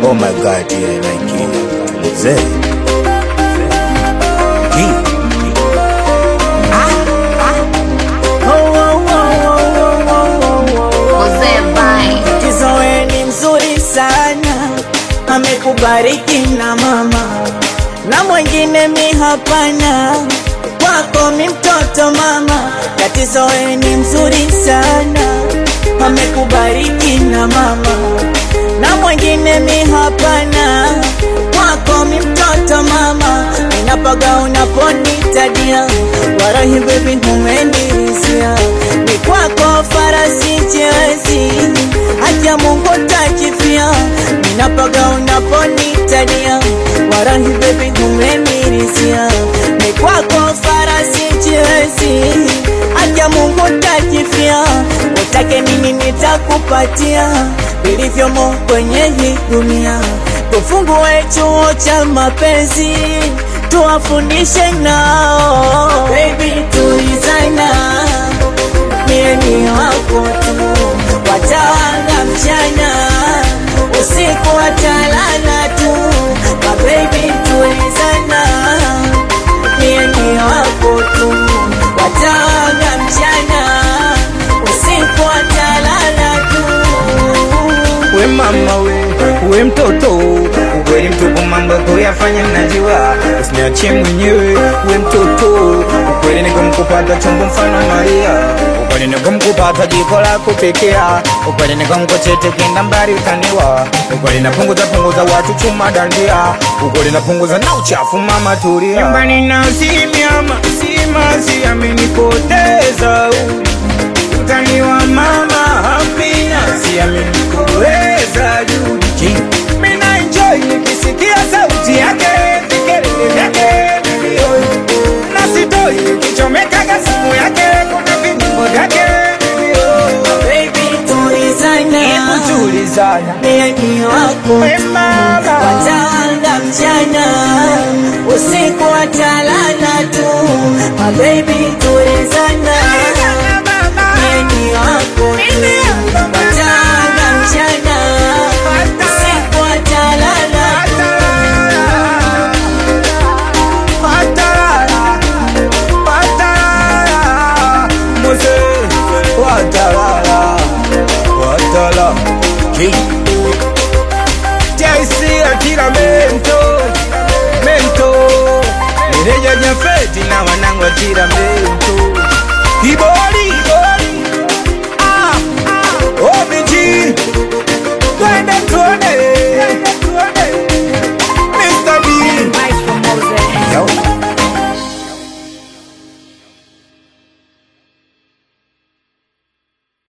Oh my god, yeah, Nike. Mzee. Ki. Mzee Vai. Kizoe ni mzuri sana, amekubariki na mama na mwingine mi hapana, kwako mi mtoto mama. Katizoe ni mzuri sana, amekubariki na mama na mwingine mi hapana, kwako mi mtoto mama. Ninapaga unaponitadia, warahi baby humendirisia, ni kwako farasi chezi, haki ya Mungu takifia. Ninapaga unaponitadia, warahi baby humendirisia, ni kwako farasi chezi, haki ya Mungu takifia. Utake nini nitakupatia, vilivyomo kwenye hii dunia. Tufungue chuo cha mapenzi, tuwafundishe nao. Baby tulizana, mie ni wako tu, watawanga mchana, usiku watalala tu. Ma baby tulizana, mie ni wako tu, watawanga mchana, usiku watalala tu. We mama we, we mtoto ukweli mtupu mambo kuyafanya najua, usiniachie mwenyewe. We mtoto ukweli nikumkupata chombo mfano Maria, ukweli nikumkupata jiko la kupikia, ukweli nikumkochete kenda mbali utaniwa, ukweli napunguza punguza watu chuma dandia, ukweli napunguza na uchafu mama tulia. Nyumbani na simiama simasi amenipoteza utaniwa mama Amina, si amenikuweza juu mina enjoy nikisikia sauti yake vikelele vyake milioni na sitoi nikichomekaga simu yake kuna vinyimbo vyake milioni Baby tulizana, tulizana mie ni wako We mama. watawanga mchana, usiku watalala tu. My baby tulizana, mie ni wako tu, watawanga mchana, usiku watalala tu. Feti na wanangu atira mento Kiboli, oh